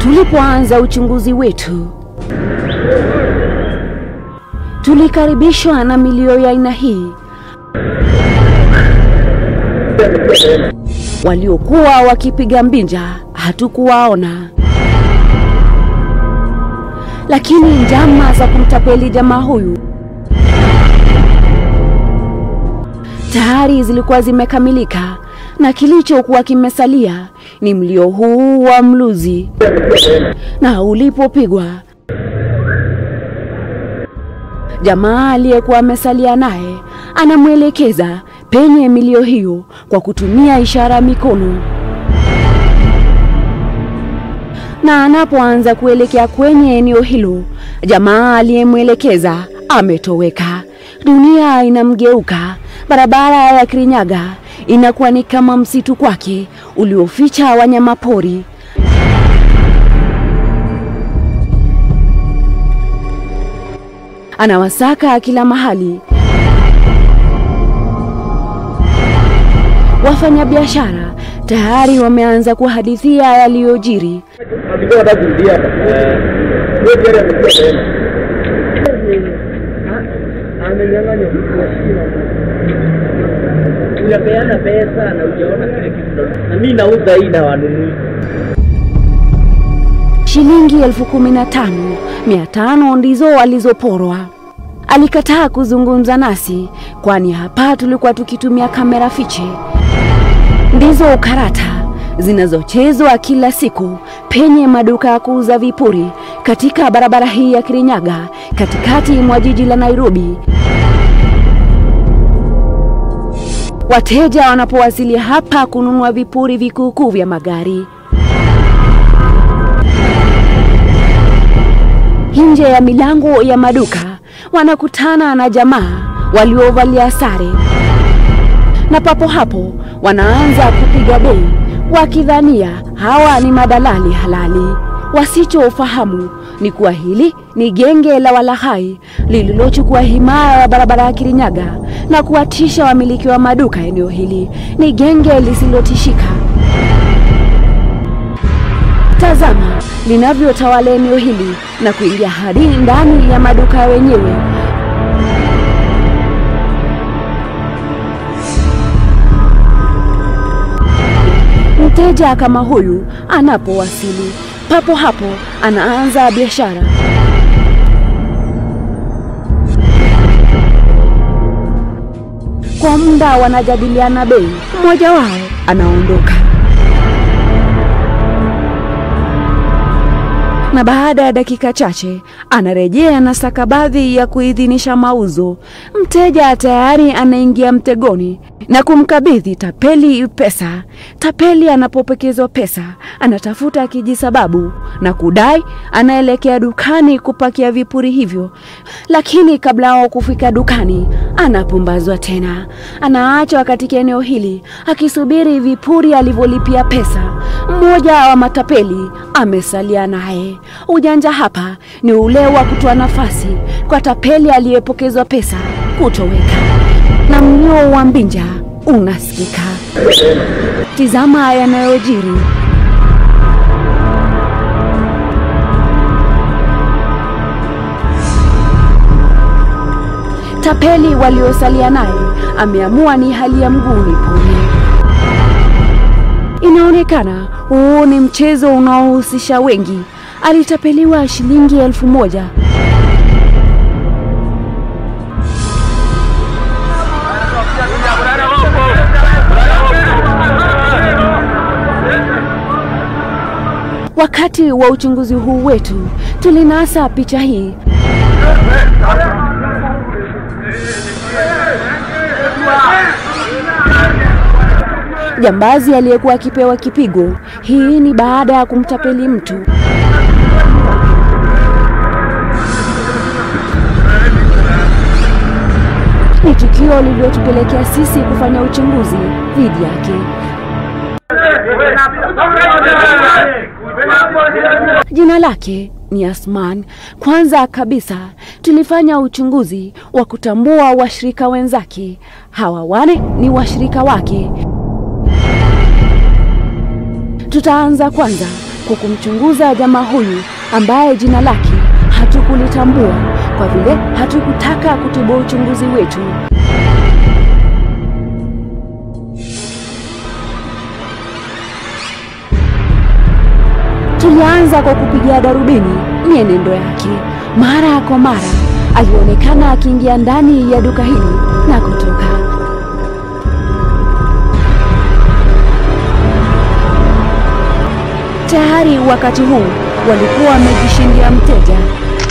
Tulipoanza uchunguzi wetu, tulikaribishwa na milio ya aina hii. Waliokuwa wakipiga mbinja hatukuwaona, lakini njama za kumtapeli jamaa huyu tayari zilikuwa zimekamilika, na kilichokuwa kimesalia ni mlio huu wa mluzi, na ulipopigwa jamaa aliyekuwa amesalia naye anamwelekeza penye milio hiyo kwa kutumia ishara ya mikono, na anapoanza kuelekea kwenye eneo hilo, jamaa aliyemwelekeza ametoweka. Dunia inamgeuka. Barabara ya Kirinyaga inakuwa ni kama msitu kwake ulioficha wanyama pori. Anawasaka kila mahali. Wafanyabiashara tayari wameanza kuhadithia yaliyojiri. Alikuwa anataka kurudia hapa. Wewe tayari amekuwa tena. Amenyang'anya unapeana pesa na ujaona kile kitu na mimi nauza hii na wanunui. Shilingi elfu kumi na tano mia tano ndizo walizoporwa. Alikataa kuzungumza nasi, kwani hapa tulikuwa tukitumia kamera fiche. Ndizo karata zinazochezwa kila siku penye maduka ya kuuza vipuri katika barabara hii ya Kirinyaga, katikati mwa jiji la Nairobi. Wateja wanapowasili hapa kununua vipuri vikuukuu vya magari nje ya milango ya maduka wanakutana na jamaa waliovalia sare, na papo hapo wanaanza kupiga bei wakidhania hawa ni madalali halali. Wasichofahamu ni kuwa hili ni genge la walahai lililochukua himaya ya barabara ya Kirinyaga na kuwatisha wamiliki wa maduka eneo hili. Ni genge lisilotishika. Tazama linavyotawala eneo hili na kuingia hadi ndani ya maduka wenyewe. Mteja kama huyu anapowasili, papo hapo anaanza biashara. Kwa muda wanajadiliana bei, mmoja wao anaondoka. na baada ya dakika chache anarejea na stakabadhi ya kuidhinisha mauzo. Mteja tayari anaingia mtegoni na kumkabidhi tapeli pesa. Tapeli anapopokezwa pesa anatafuta kijisababu na kudai anaelekea dukani kupakia vipuri hivyo, lakini kabla yao kufika dukani anapumbazwa tena. Anaachwa katika eneo hili akisubiri vipuri alivyolipia pesa. Mmoja wa matapeli amesalia naye. Ujanja hapa ni ule wa kutoa nafasi kwa tapeli aliyepokezwa pesa kutoweka, na mlio wa mbinja unasikika. Tizama yanayojiri. Tapeli waliosalia naye ameamua ni hali ya mguu nipone. Inaonekana huu ni mchezo unaohusisha wengi. Alitapeliwa shilingi elfu moja. Wakati wa uchunguzi huu wetu tulinasa picha hii. Jambazi aliyekuwa akipewa kipigo. Hii ni baada ya kumtapeli mtu. Ni tukio lililotupelekea sisi kufanya uchunguzi dhidi yake. Jina lake ni Asman. Kwanza kabisa tulifanya uchunguzi wa kutambua washirika wenzake. Hawa wane ni washirika wake. Tutaanza kwanza kwa kumchunguza jamaa huyu ambaye jina lake hatukulitambua kwa vile hatukutaka kutibua uchunguzi wetu. Tulianza kwa kupigia darubini mienendo yake. Mara kwa mara alionekana akiingia ndani ya duka hili na kutoka. Tayari wakati huu walikuwa wamejishindia mteja.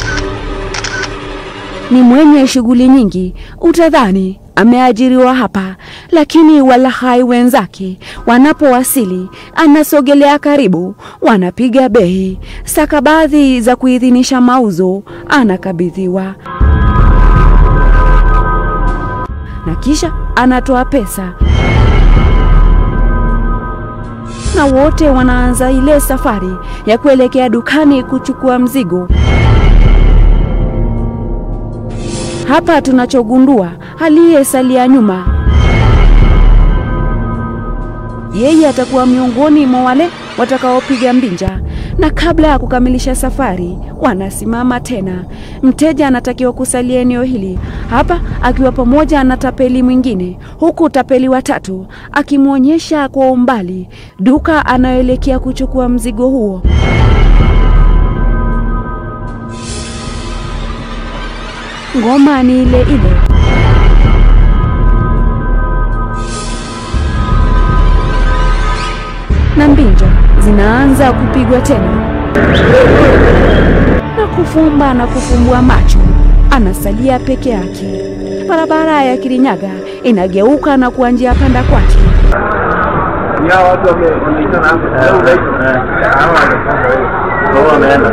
Ni mwenye shughuli nyingi, utadhani ameajiriwa hapa, lakini walahai wenzake wanapowasili, anasogelea karibu, wanapiga bei, stakabadhi za kuidhinisha mauzo anakabidhiwa, na kisha anatoa pesa na wote wanaanza ile safari ya kuelekea dukani kuchukua mzigo. Hapa tunachogundua aliyesalia nyuma, yeye atakuwa miongoni mwa wale watakaopiga mbinja, na kabla ya kukamilisha safari wanasimama tena. Mteja anatakiwa kusalia eneo hili hapa akiwa pamoja na tapeli mwingine, huku tapeli watatu akimwonyesha kwa umbali duka anayoelekea kuchukua mzigo huo. Ngoma ni ile ile. Na mbinja zinaanza kupigwa tena, na kufumba na kufumbua macho, anasalia peke yake. Barabara ya Kirinyaga inageuka na kuwa njia panda kwake. Ya watu wameita na leo rais. Hawa wameenda.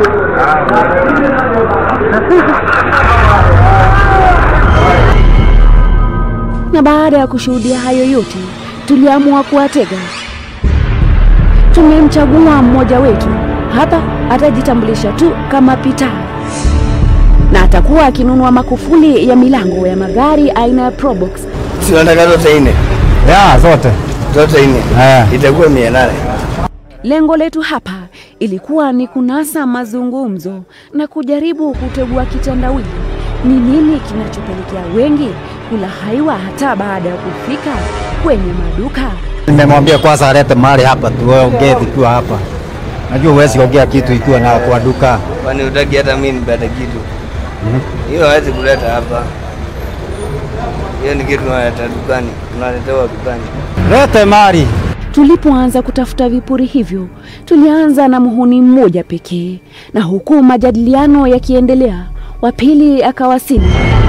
Na baada ya kushuhudia hayo yote, tuliamua kuwatega. Tumemchagua mmoja wetu hapa, atajitambulisha tu kama Pita na atakuwa akinunua makufuli ya milango ya magari aina ya Probox. Si unataka zote nne? Ya, zote. Zote nne. Eh. Itakuwa mia nane. Lengo letu hapa ilikuwa ni kunasa mazungumzo na kujaribu kutegua kitendawili. Ni nini kinachopelekea wengi kulahaiwa hata baada ya kufika kwenye maduka? Nimemwambia kwanza alete mali hapa tuongee tukiwa hapa. Najua huwezi ongea kitu ikiwa na kwa duka. Kwani utaki hata mimi nipate kitu? Hiyo hawezi kuleta hapa. Hiyo ni kitu unaleta dukani, unaletewa dukani. Lete mali. Tulipoanza kutafuta vipuri hivyo, tulianza na muhuni mmoja pekee, na huku majadiliano yakiendelea, wa pili akawasili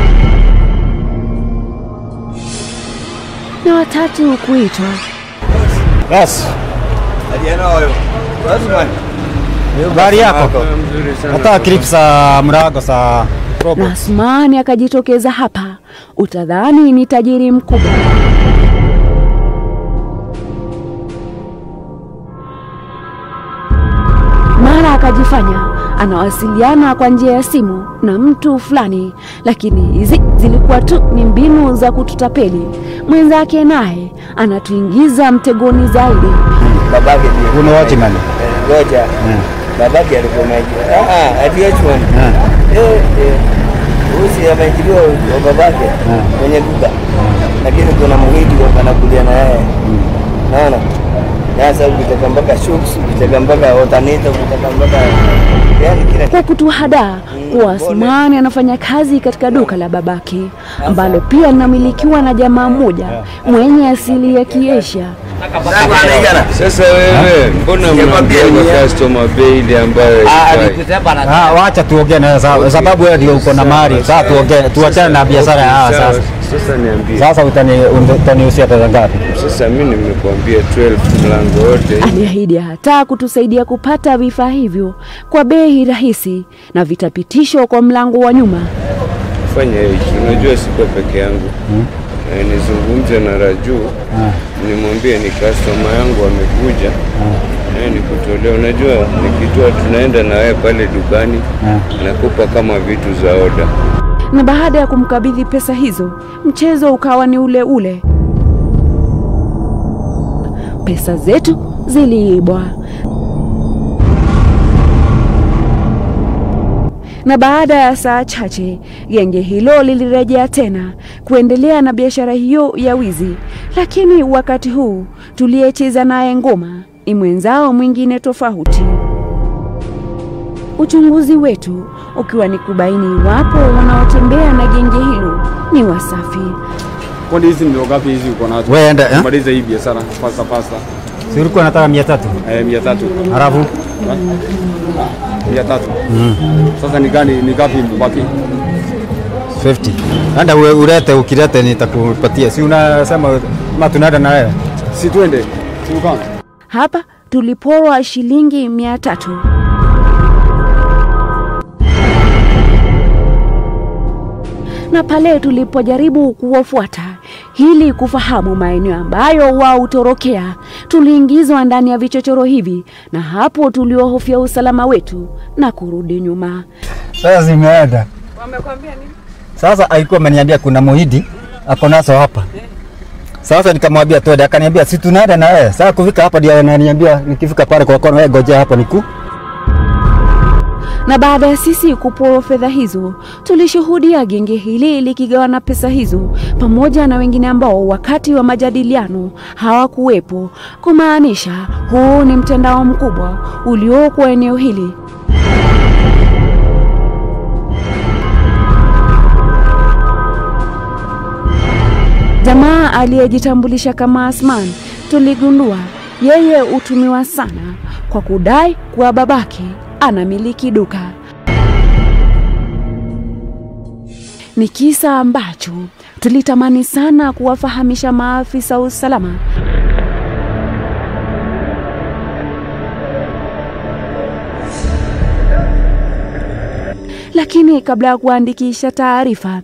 na watatu kuitwa. Yes. Adiana huyo. Watu bwana. Gari yako. Hata clips za mrago za na Asmani akajitokeza hapa, utadhani ni tajiri mkubwa. Mara akajifanya anawasiliana kwa njia ya simu na mtu fulani, lakini hizi zilikuwa tu ni mbinu za kututapeli. Mwenzake naye anatuingiza mtegoni zaidi. Babake ndiye. Kuna watchman. Eh, Ngoja. Babake alikuwa maji. Ah, ati watchman. Eh, eh. Usi ameajiriwa wa babake kwenye duka. Lakini kuna mwidi kwa anakulia na yeye. Naona? Sasa ukitaka mpaka shocks, ukitaka mpaka alternator, ukitaka mpaka yani kila kwa kutuhadaa kuwa Asmani anafanya kazi katika duka la babake ambalo pia linamilikiwa na jamaa mmoja mwenye asili ya Kiasia. Sasa wewe mbona Sijakwambia mnaambia ni ya- customer bei ile ambayo haifai? Ah, wacha tuongee na sa- sababu wewe ndio uko na mali. Sasa tuongee tuachane na biashara ya hawa Sawa, sasa. Sasa niambie. Sasa utani utaniusia pesa ngapi? Sasa mimi nimekuambia 12 mlango wote. Aliahidi hata kutusaidia kupata vifaa hivyo kwa bei rahisi na vitapitishwa kwa mlango wa nyuma. Fanya hichi, unajua siko peke yangu. Eh, nizungumze na Raju nimwambie ni customer yangu amekuja eh, nikutolea. Unajua nikitoa tunaenda na wewe pale dukani nakupa kama vitu za oda. Na baada ya kumkabidhi pesa hizo, mchezo ukawa ni ule ule. Pesa zetu ziliibwa. Na baada ya saa chache genge hilo lilirejea tena kuendelea na biashara hiyo ya wizi, lakini wakati huu tuliyecheza naye ngoma ni mwenzao mwingine tofauti. Uchunguzi wetu ukiwa ni kubaini iwapo wanaotembea na genge hilo ni wasafi. Kwani hizi ndio ngapi hizi uko nazo? Wewe enda, eh? Maliza hii biashara pasta pasta. Si ulikuwa nataka mia tatu Eh, mia tatu. halafu Mia tatu. Sasa ni gani ni ngapi mbaki? 50 enda ue- ulete, ukilete nitakupatia. Si unasema ma tunaenda na wewe Si twende. Si ukama. Hapa tuliporwa shilingi mia tatu. Na pale tulipojaribu kuwafuata ili kufahamu maeneo ambayo wao hutorokea, tuliingizwa ndani ya vichochoro hivi, na hapo tuliohofia usalama wetu na kurudi nyuma. Sasa zimeenda. Wamekwambia nini? Sasa alikuwa ameniambia kuna muhidi ako nazo hapa. Sasa nikamwambia twende, akaniambia si tunaenda na wewe. Sasa kufika hapa ndio ananiambia nikifika pale kwa kona, wewe ngojea hapa niku. Na baada ya sisi kuporwa fedha hizo, tulishuhudia genge hili likigawana pesa hizo pamoja na wengine ambao wakati wa majadiliano hawakuwepo, kumaanisha huu ni mtandao mkubwa ulioko eneo hili. Jamaa aliyejitambulisha kama Asman, tuligundua yeye hutumiwa sana kwa kudai kuwa babake anamiliki duka. Ni kisa ambacho tulitamani sana kuwafahamisha maafisa wa usalama, lakini kabla ya kuandikisha taarifa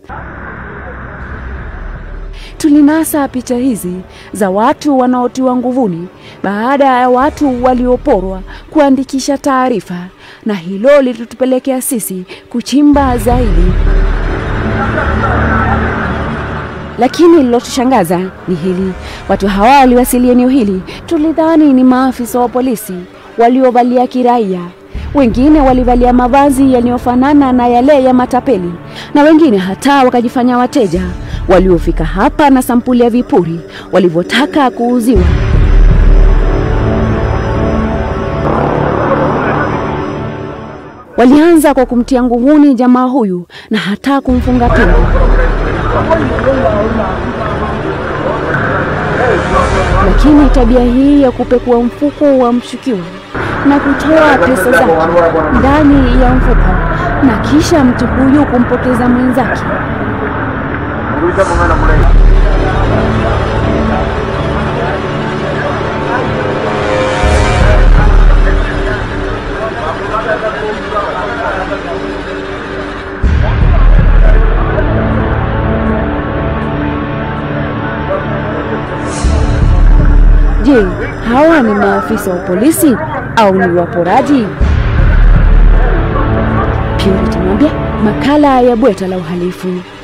tulinasa picha hizi za watu wanaotiwa nguvuni baada ya watu walioporwa kuandikisha taarifa, na hilo lilitupelekea sisi kuchimba zaidi. Lakini lilotushangaza ni hili: watu hawa waliwasili eneo hili, tulidhani ni maafisa wa polisi waliovalia kiraia. Wengine walivalia mavazi yaliyofanana na yale ya matapeli, na wengine hata wakajifanya wateja waliofika hapa na sampuli ya vipuri walivyotaka kuuziwa. Walianza kwa kumtia nguvuni jamaa huyu na hata kumfunga pingu. Lakini tabia hii ya kupekua mfuko wa mshukiwa na kutoa pesa zake ndani ya mfuko na kisha mtu huyu kumpoteza mwenzake Je, hawa ni maafisa wa polisi au ni waporaji? Purity Mwambia, makala ya Bweta la Uhalifu.